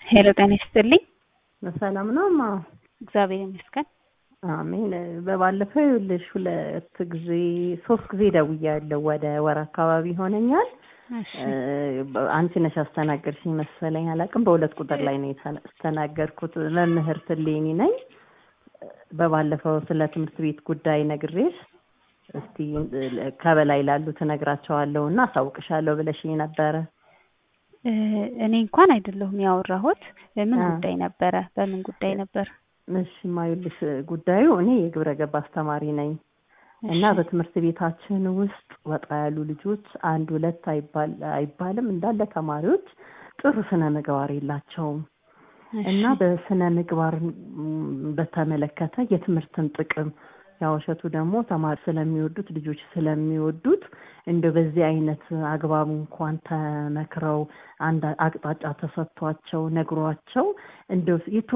ሄሎ ጤና ይስጥልኝ። በሰላም ነው ማ እግዚአብሔር ይመስገን። አሜን። በባለፈው ይኸውልሽ ሁለት ጊዜ ሶስት ጊዜ ደውያለሁ። ወደ ወር አካባቢ ይሆነኛል። እሺ አንቺ ነሽ አስተናገድሽኝ መሰለኝ፣ አላውቅም። በሁለት ቁጥር ላይ ነው የተስተናገድኩት። መምህርት እሌኒ ነኝ። በባለፈው ስለ ትምህርት ቤት ጉዳይ ነግሬሽ እስቲ ከበላይ ላሉት እነግራቸዋለሁ እና አሳውቅሻለሁ ብለሽኝ ነበረ። እ እኔ እንኳን አይደለሁም ያወራሁት። ምን አ። ጉዳይ ነበረ? በምን ጉዳይ ነበር? እሺ ማዩልሽ ጉዳዩ እኔ የግብረ ገብ አስተማሪ ነኝ እና እሺ። በትምህርት ቤታችን ውስጥ ወጣ ያሉ ልጆች አንድ ሁለት አይባል አይባልም እንዳለ ተማሪዎች ጥሩ ስነ ምግባር የላቸውም እና እሺ። በስነ ምግባር ም፣ በተመለከተ የትምህርትን ጥቅም ያው እሸቱ ደግሞ ተማሪ ስለሚወዱት ልጆች ስለሚወዱት እንደው በዚህ አይነት አግባቡ እንኳን ተመክረው አንድ አቅጣጫ ተሰጥቷቸው ነግሯቸው እንደው